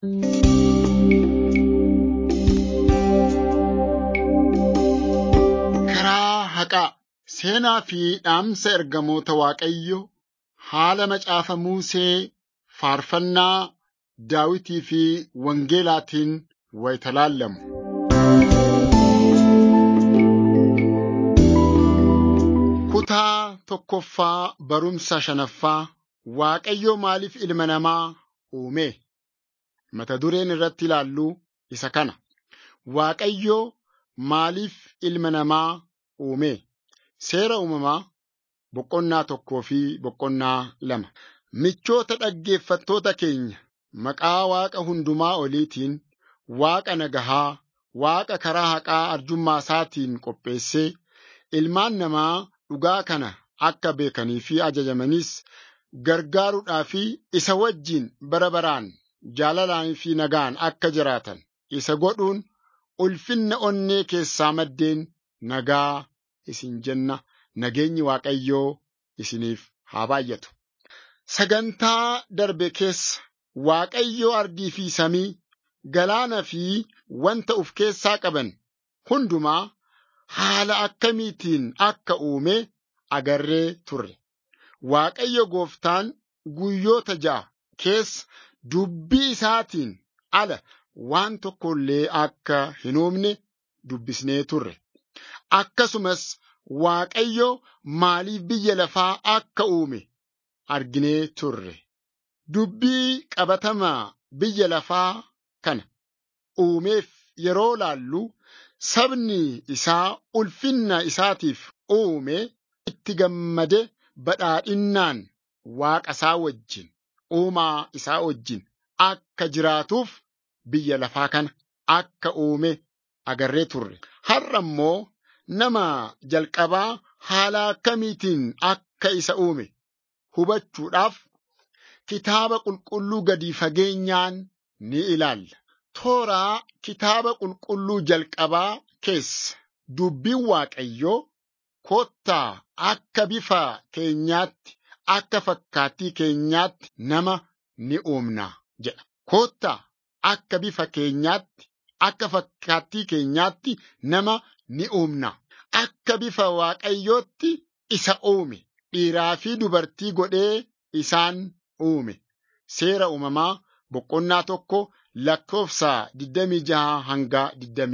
Karaa haqaa seenaa fi dhaamsa ergamoota Waaqayyoo haala macaafa Musee faarfannaa Daawitii fi Wangeelaatiin wayita laallamu. Kutaa tokkoffaa barumsa shanaffaa Waaqayyo maaliif ilma namaa uume? Mata dureen irratti ilaallu isa kana. Waaqayyo maaliif ilma namaa uume? Seera uumamaa boqonnaa tokkoo fi boqonnaa lama. Michoota dhaggeeffattoota keenya maqaa Waaqa hundumaa oliitiin Waaqa nagahaa, Waaqa karaa haqaa arjummaa isaatiin qopheessee ilmaan namaa dhugaa kana akka beekanii fi ajajamanis gargaaruudhaa fi isa wajjin bara baraan jaalalaan fi nagaan akka jiraatan isa godhuun ulfinna onnee keessaa maddeen nagaa isin jenna nageenyi Waaqayyoo isiniif haa baay'atu. Sagantaa darbe keessa Waaqayyoo ardii fi samii galaana fi wanta of keessaa qaban hundumaa haala akkamiitiin akka uume agarree turre. Waaqayyo gooftaan guyyoota ja'a keessa dubbii isaatiin ala waan tokko illee akka hin uumne dubbisnee turre. Akkasumas Waaqayyo maaliif biyya lafaa akka uume arginee turre. Dubbii qabatamaa biyya lafaa kana uumeef yeroo laallu sabni isaa ulfinna isaatiif uume itti gammade badhaadhinnaan waaqa isaa wajjin uumaa isaa wajjin akka jiraatuuf biyya lafaa kana akka uume agarree turre. Har'a immoo nama jalqabaa haala akkamiitiin akka isa uume hubachuudhaaf kitaaba qulqulluu gadi fageenyaan ni ilaalla. Tooraa kitaaba qulqulluu jalqabaa keessa dubbiin Waaqayyoo kottaa akka bifa keenyaatti akka fakkaattii keenyaatti nama ni uumna jedha. Kottaa akka bifa keenyaatti akka fakkaattii keenyaatti nama ni uumna. Akka bifa Waaqayyootti isa uume dhiiraa fi dubartii godhee isaan uume. Seera uumamaa boqonnaa tokko lakkoofsa 26 hanga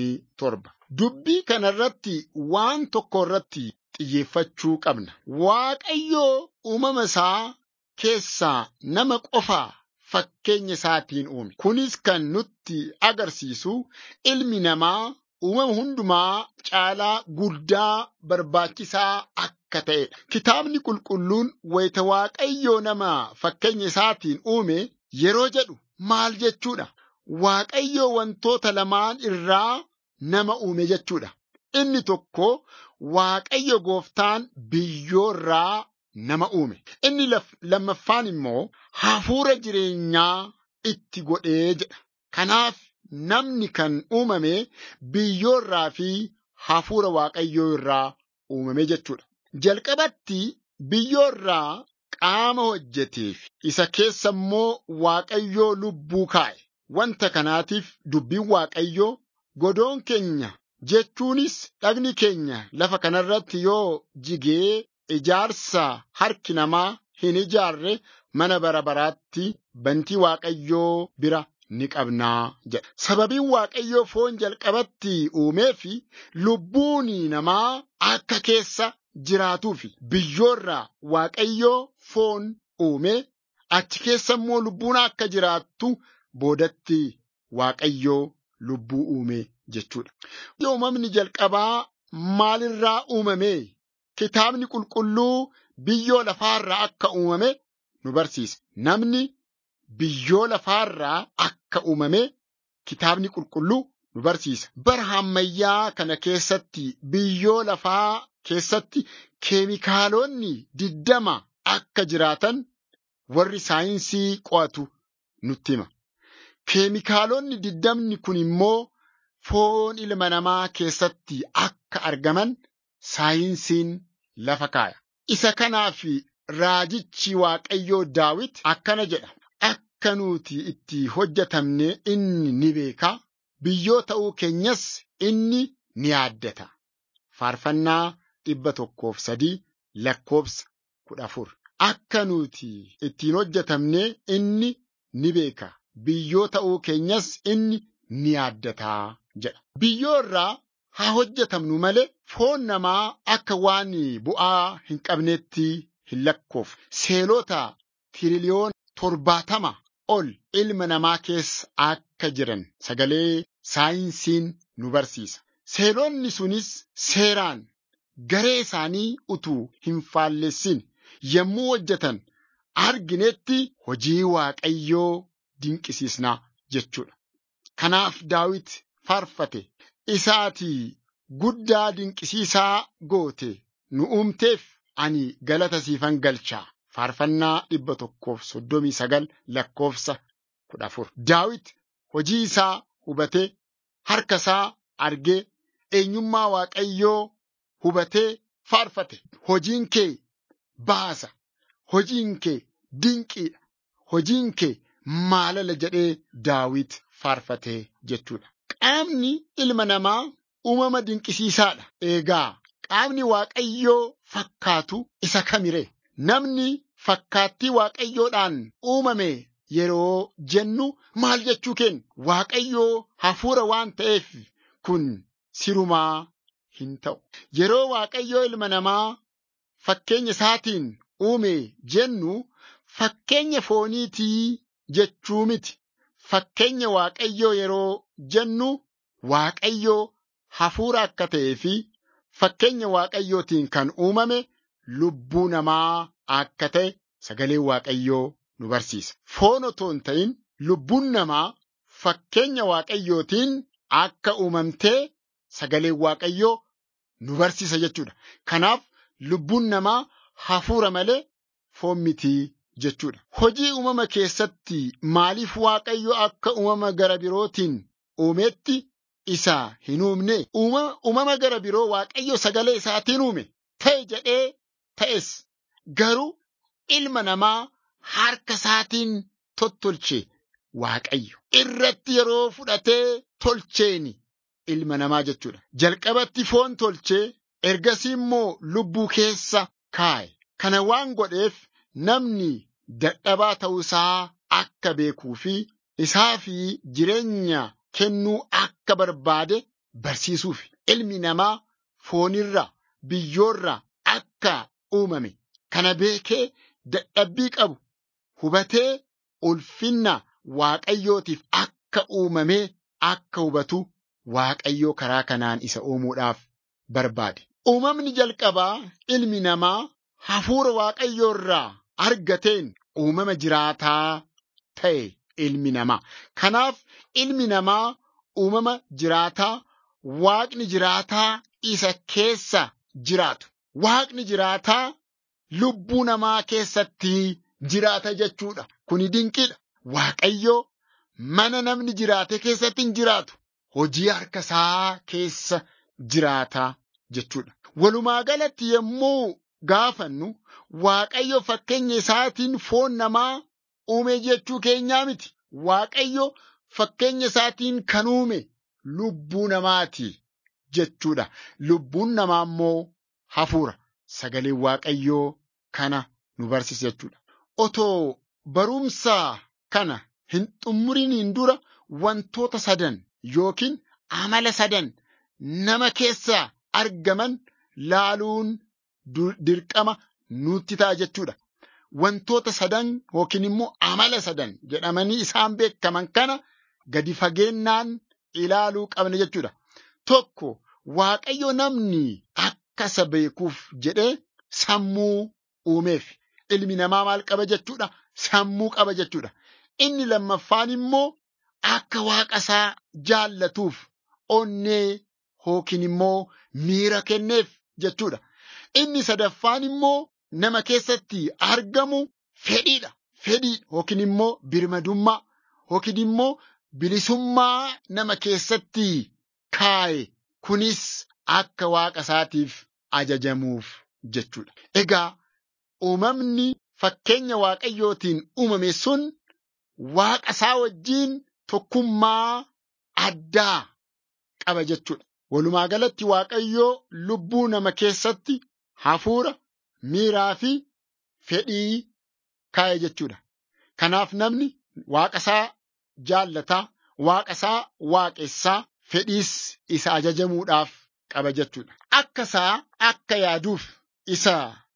27. Dubbii kanarratti waan tokko irratti xiyyeeffachuu qabna. Waaqayyoo uumama isaa keessaa nama qofaa fakkeenya isaatiin uume. Kunis kan nutti agarsiisu ilmi namaa uumama hundumaa caalaa guddaa barbaachisaa akka ta'edha. Kitaabni qulqulluun wayita Waaqayyoo nama fakkeenya isaatiin uume yeroo jedhu maal jechuudha? Waaqayyoo wantoota lamaan irraa nama uume jechuudha. Inni tokko Waaqayyo gooftaan biyyoo irraa nama uume. Inni lammaffaan immoo hafuura jireenyaa itti godhee jedha. Kanaaf namni kan uumame biyyoo irraa fi hafuura Waaqayyoo irraa uumame jechuudha. Jalqabatti biyyoo irraa qaama hojjeteef isa keessa immoo Waaqayyoo lubbuu kaa'e. Wanta kanaatiif dubbiin Waaqayyoo godoon keenya jechuunis dhagni keenya lafa kanarratti yoo jigee ijaarsa harki namaa hin ijaarre mana bara baraatti bantii Waaqayyoo bira ni qabnaa jedha. Sababiin Waaqayyoo foon jalqabatti uumee fi lubbuun namaa akka keessa jiraatuufi biyyoorraa Waaqayyoo foon uume achi keessa immoo lubbuun akka jiraattu boodatti Waaqayyoo lubbuu uume jechuudha. Uumamni jalqabaa maalirraa uumame? Kitaabni qulqulluu biyyoo lafaarraa akka uumame nu barsiisa. Namni biyyoo lafaarraa akka uumame kitaabni qulqulluu nu barsiisa. Bara ammayyaa kana keessatti biyyoo lafaa keessatti keemikaalonni diddama akka jiraatan warri saayinsii qo'atu nutti hima. Keemikaalonni diddamni kun immoo foon ilma namaa keessatti akka argaman saayinsiin lafa kaaya. Isa kanaaf raajichi Waaqayyoo Daawit akkana jedha. akka nuti itti hojjetamne inni ni beeka. Biyyoo ta'uu keenyas inni ni yaaddata. Faarfannaa dhibba tokkoof sadii lakkoofsa kudha afur. Akka nuti ittiin hojjetamne inni ni beeka. Biyyoo ta'uu keenyas inni ni yaaddataa jedha. Biyyoo irraa haa hojjetamnu malee foon namaa akka waan bu'aa hin qabneetti hin lakkoofne. Seelota tiriliyoona torbaatama ol ilma namaa keessa akka jiran sagalee saayinsiin nu barsiisa. Seelonni sunis seeraan garee isaanii utuu hin faallessin yommuu hojjetan arginetti hojii Waaqayyoo dinqisiisnaa jechuudha. Kanaaf Daawit faarfate isaatii guddaa dinqisiisaa goote nu uumteef ani galata siifan galchaa. Faarfannaa dhibba tokkoof soddomii sagal lakkoofsa kudha afur. Daawit hojii isaa hubatee harka isaa argee eenyummaa Waaqayyoo hubatee faarfate. Hojiin kee baasa. Hojiin kee dinqiidha. Hojiin kee maalala jedhee Daawit faarfatee jechuudha. Qaamni ilma namaa uumama dinqisiisaadha. Eegaa qaamni Waaqayyoo fakkaatu isa kamiree? Namni fakkaattii Waaqayyoodhaan uumame yeroo jennu maal jechuu keenya? Waaqayyoo hafuura waan ta'eef kun sirumaa hin ta'u. Yeroo Waaqayyoo ilma namaa fakkeenya isaatiin uume jennu fakkeenya fooniitii jechuu miti. Fakkeenya Waaqayyoo yeroo jennu Waaqayyoo hafuura akka ta'ee fi fakkeenya Waaqayyootiin kan uumame lubbuu namaa akka ta'e sagaleen Waaqayyoo nu barsiisa. Foon otoo hin ta'in lubbuun namaa fakkeenya Waaqayyootiin akka uumamtee sagaleen Waaqayyoo nu barsiisa jechuudha. Kanaaf lubbuun namaa hafuura malee foon mitii jechuudha. Hojii uumama keessatti maaliif Waaqayyo akka uumama gara birootiin uumetti isa hin uumne? Uumama gara biroo Waaqayyo sagalee isaatiin uume ta'e jedhee ta'es garuu ilma namaa harka isaatiin tottolche Waaqayyo. Irratti yeroo fudhatee tolcheeni ilma namaa jechuudha. Jalqabatti foon tolchee ergasii immoo lubbuu keessa kaa'e. Kana waan godheef namni dadhabaa ta'uusaa akka beekuu fi isaa fi jireenya kennuu akka barbaade barsiisuuf ilmi namaa foonirra biyyoorra akka uumame kana beekee dadhabbii qabu hubatee ulfinna waaqayyootiif akka uumamee akka hubatu waaqayyoo karaa kanaan isa uumuudhaaf barbaade. Uumamni jalqabaa ilmi namaa hafuura waaqayyoo irraa argateen uumama jiraataa ta'e ilmi namaa. Kanaaf ilmi namaa uumama jiraataa waaqni jiraataa isa keessa jiraatu. Waaqni jiraataa lubbuu namaa keessatti jiraata jechuudha. Kuni dinqiidha. Waaqayyoo mana namni jiraate keessatti hin jiraatu. Hojii harka isaa keessa jiraata jechuudha. Walumaa galatti yommuu gaafannu Waaqayyo fakkeenya isaatiin foon namaa uume jechuu keenyaa miti. Waaqayyo fakkeenya isaatiin kan uume lubbuu namaati jechuudha. Lubbuun namaa immoo hafuura. Sagaleen Waaqayyoo kana nu barsiisa jechuudha. Otoo barumsa kana hin xumuriniin dura wantoota sadan yookiin amala sadan nama keessaa argaman laaluun dirqama nutti ta'a jechuudha. Wantoota sadan yookiin immoo amala sadan jedhamanii isaan beekaman kana gadi fageennaan ilaaluu qabna jechuudha. Tokko Waaqayyo namni akka isa beekuuf jedhee sammuu uumeef. Ilmi namaa maal qaba jechuudha? Sammuu qaba jechuudha. Inni lammaffaan immoo akka waaqa isaa jaallatuuf onnee yookiin immoo miira kenneef jechuudha. Inni sadaffaan immoo nama keessatti argamu fedhiidha. Fedhii yookiin immoo birmadummaa yookiin immoo bilisummaa nama keessatti kaa'e. Kunis akka waaqa isaatiif ajajamuuf jechuudha. Egaa uumamni fakkeenya waaqayyootiin uumame sun waaqa isaa wajjiin tokkummaa addaa qaba jechuudha. Walumaa galatti Waaqayyoo lubbuu nama keessatti hafuura, miiraa fi fedhii kaa'e jechuudha. Kanaaf namni waaqa isaa jaallataa, waaqa isaa waaqessaa, fedhiis isa ajajamuudhaaf qaba jechuudha. Akka isaa akka yaaduuf, isa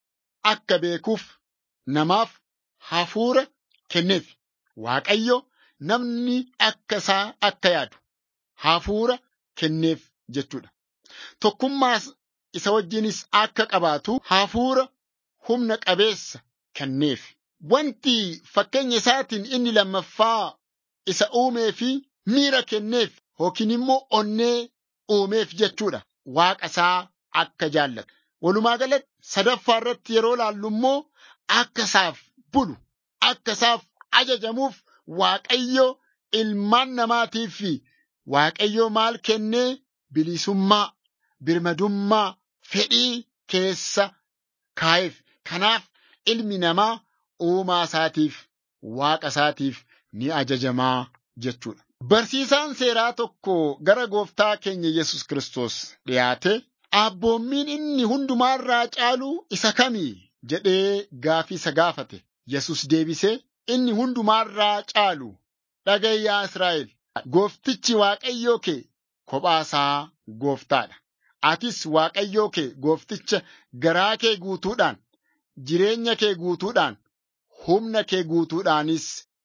akka beekuuf namaaf hafuura kenneef. Waaqayyo namni akka isaa akka yaadu hafuura kenneef jechuudha. Tokkummaa isa wajjinis akka qabaatu hafuura humna qabeessa kenneef. Wanti fakkeenya isaatiin inni lammaffaa isa uumee fi miira kenneef yookiin immoo onnee uumeef jechuudha. Waaqa isaa akka jaallatu. Walumaa galatti sadaffaa irratti yeroo laallu immoo akka isaaf bulu, akka isaaf ajajamuuf Waaqayyo ilmaan namaatiif Waaqayyo maal kennee bilisummaa, birmadummaa, fedhii keessa kaa'eef. Kanaaf ilmi namaa uumaa isaatiif, waaqa isaatiif ni ajajamaa jechuudha. Barsiisaan seeraa tokko gara gooftaa keenya Yesus Kiristoos dhiyaate abboommiin inni hundumaarraa caalu isa kamii jedhee gaafii isa gaafate. Yesus deebisee inni hundumaarraa caalu dhaga'i yaa Israa'el gooftichi Waaqayyoo kee kophaasaa gooftaadha. Atis Waaqayyoo kee goofticha garaa kee guutuudhaan, jireenya kee guutuudhaan, humna kee guutuudhaanis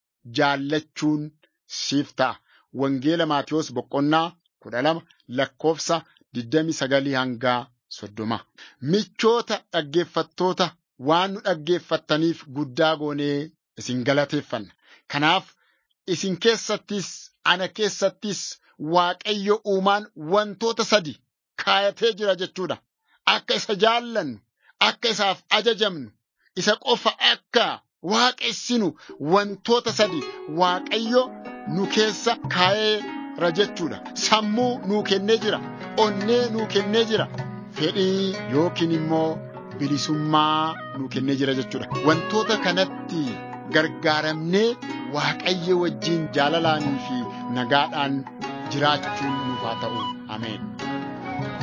jaallachuun siif ta'a. Wangeela Maatiyos boqonnaa kudha lama lakkoofsa digdami sagalii hangaa soddoma. Michoota dhaggeeffattoota waan nu dhaggeeffattaniif guddaa goonee isin galateeffanna. Kanaaf isin keessattis ana keessattis Waaqayyo uumaan wantoota sadi kaayatee jira jechuudha. Akka isa jaallannu, akka isaaf ajajamnu, isa qofa akka waaqessinu wantoota sadi Waaqayyo nu keessa kaa'eera jechuudha. Sammuu nuu kennee jira. Onnee nuu kennee jira. Fedhii yookiin immoo bilisummaa nuu kennee jira jechuudha. Wantoota kanatti gargaaramnee Waaqayyo wajjin jaalalaanii fi nagaadhaan jiraachuun nuuf haa ta'u. Ameen.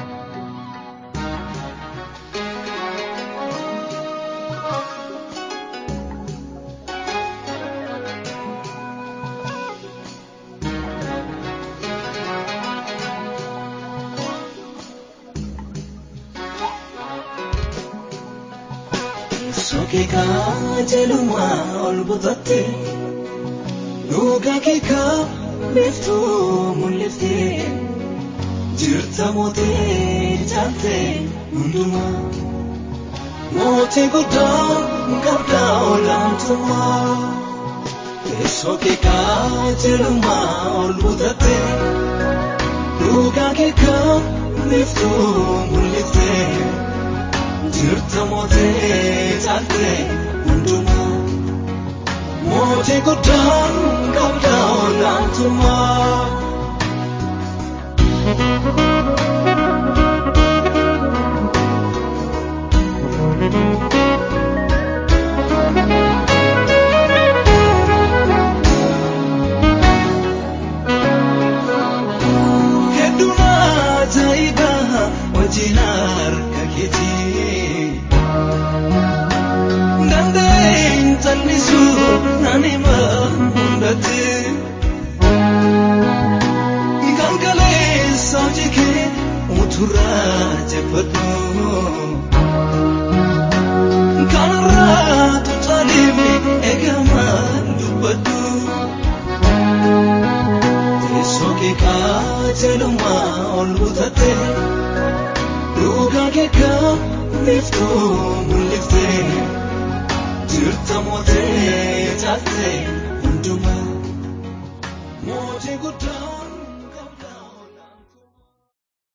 Sokeekaa jelumaa ol butatte dhugaa keekaa beektuu mul'iftee jirta mootee caaltee hundumaa mootii guddaa qabdaa olaantummaa sokeekaa jelumaa ol butatte dhugaa keekaa beektuu mul'iftee. jirta mootee caaltee hundumaa mootii guddaa qabdaa olaantummaa. Hedduun ajaa'ibaa wajjin harka keetii. Dandeen callisuu naan hima hundatti. Kan kaleessa hojii kee uturaa jeffadhu. Kanarraa tuutaleef eegamaan dubbadhu. Teessoo kee qajeelumaa ol butatte. Dhugaa keekaa biiftuu mul'iftee jirta mootee caaltee hundumaa mootii guddaa.